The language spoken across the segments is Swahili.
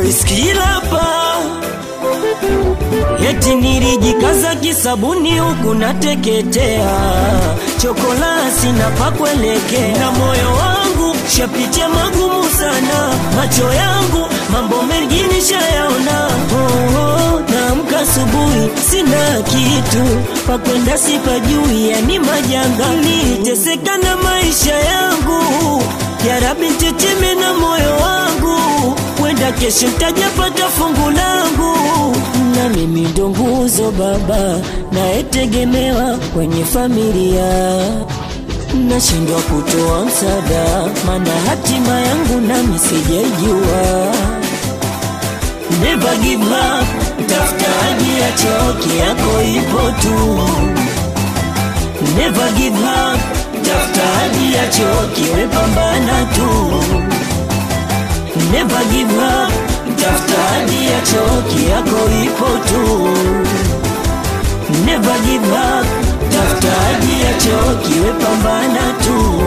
voice kilapa Eti nilijikaza kisabuni huku nateketea, chokolasi na pakuelekea, na moyo wangu shapitia magumu sana, macho yangu mambo mengi nishayaona. Oh, oh, naamka asubuhi sina kitu pakwenda, sipajui, yani majanga, niteseka na maisha yangu. Ya Rabbi teteme na moyo wangu, wenda kesho ntajapata fungu langu, na mimi ndo nguzo baba nayetegemewa kwenye familia. Nashindwa kutoa msaada, mana hatima yangu nami sijaijua. Never give up, tafuta hadi ya choki yako ipo tu. Never give up, tafuta hadi ya choki wepambana tu. Never give up, tafuta hadi ya choki yako ipo tu. Never give up, tafuta hadi ya choki wepambana tu.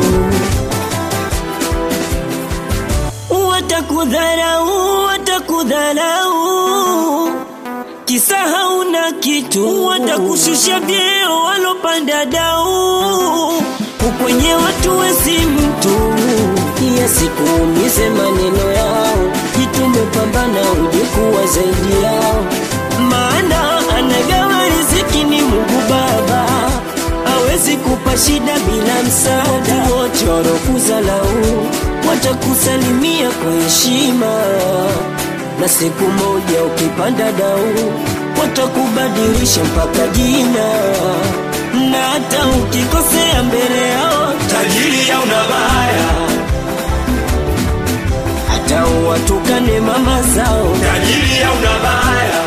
Watakudharau, watakudharau kisa hauna kitu, watakushusha vyeo walopanda dau, ukwenye watu wesi mtu yasikuumize maneno yao, jitume pambana uje kuwa zaidi yao, maana anagawa riziki ni Mungu Baba, hawezi kupa shida bila msaada. Wote walokuzalau watakusalimia kwa heshima na siku moja ukipanda dau watakubadilisha mpaka jina, na hata ukikosea mbele yao tajiri ya unabaya, hata uwatukane mama zao tajiri ya unabaya,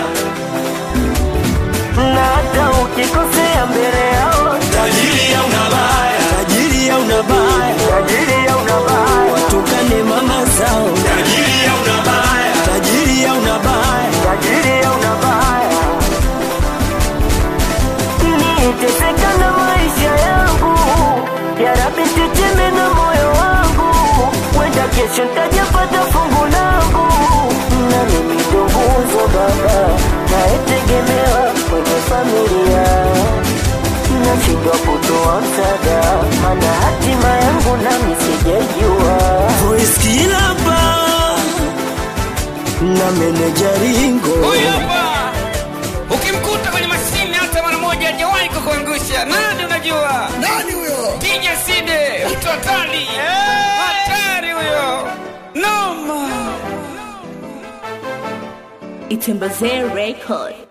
na hata ukikosea mbele yao tajiri ya unabaya, tajiri ya unabaya, tajiri ya unabaya, watukane mama zao tajiri ya unabaya, tajiri ya unabaya, tajiri ya unabaya. Niteseka na maisha yangu, ya Rabbi teteme na moyo wangu, wenda kesho ntajapata fungu langu, na mimi ndo nguzo baba nayetegemewa kwenye familia nashindwa kutoa msaada, mana hatima yangu nami sijaijua. Voice kilapa na meneja Ringo Huyu hapa ukimkuta kwenye mashine hata mara moja hajawahi kukuangusha. Nani unajua? Nani huyo? DJ Side, mtu hatari, hatari huyo, noma. Itembezee Record.